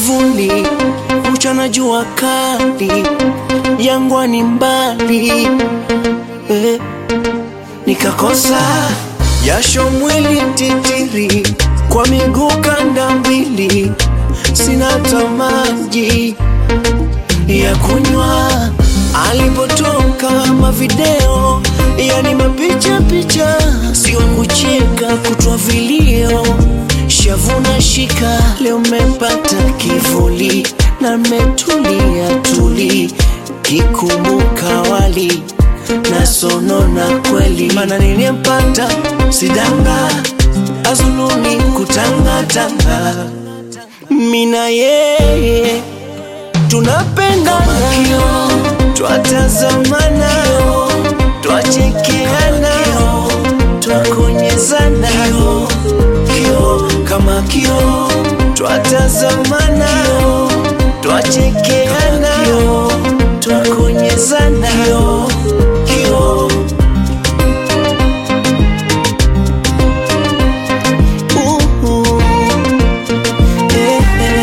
kivuli, mchana jua kali, jangwani mbali eh, nikakosa jasho mwili titiri, kwa miguu kanda mbili, sina hata maji ya kunywa. Alipotoka mavideo, yani mapicha picha, sio kucheka, kutwa vilio, shavu na shika. Leo mmepata kivuli na mmetulia tuli, kikumbuka wali na sonona kweli, mana niliyempata sidanga azuluni kutangatanga, mina yeye tunapendana, twatazamana, twachekeana, twakonyezana kio kama kio, twatazamana, twachekeana, twakonyezana kio Uhu. Eh,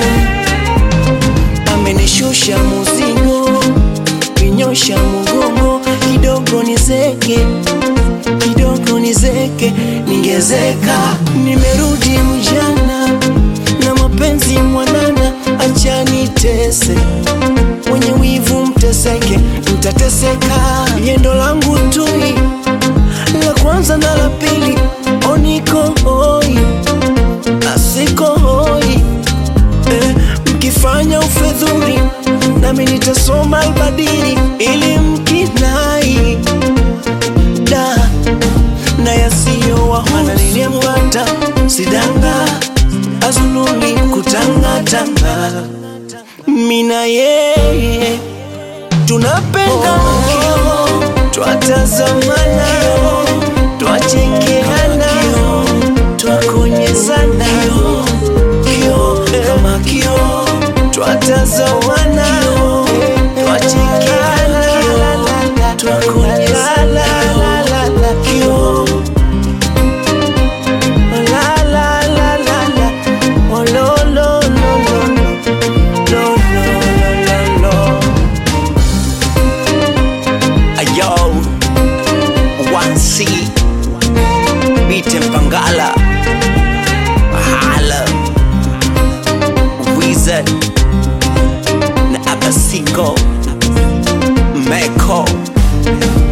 eh. Amenishusha muzigo, kinyosha mugongo, kidogo nizeke, kidogo nizeke, ningezeka. Nimerudi mjana na mapenzi mwanana, acha nitese, mwenye wivu mteseke, mtateseka. Yendo langu tui la kwanza na la pili, oniko hoi asiko hoi eh, mkifanya ufedhuri nami nitasoma albadiri ili mkinai da na yasiyo wahana niliyempata sidanga azuluni kutangatanga mina yeye tunapenda twatazamana twachekeana twakonyezana kio kama kio twatazamana twachekeana twakonyezana kio la la la la la oh lo lo lo lo lo lo lo lo lo Ayo, 1C, Bite Mpangala, Hala, Wizard, na Abasiko, Meko,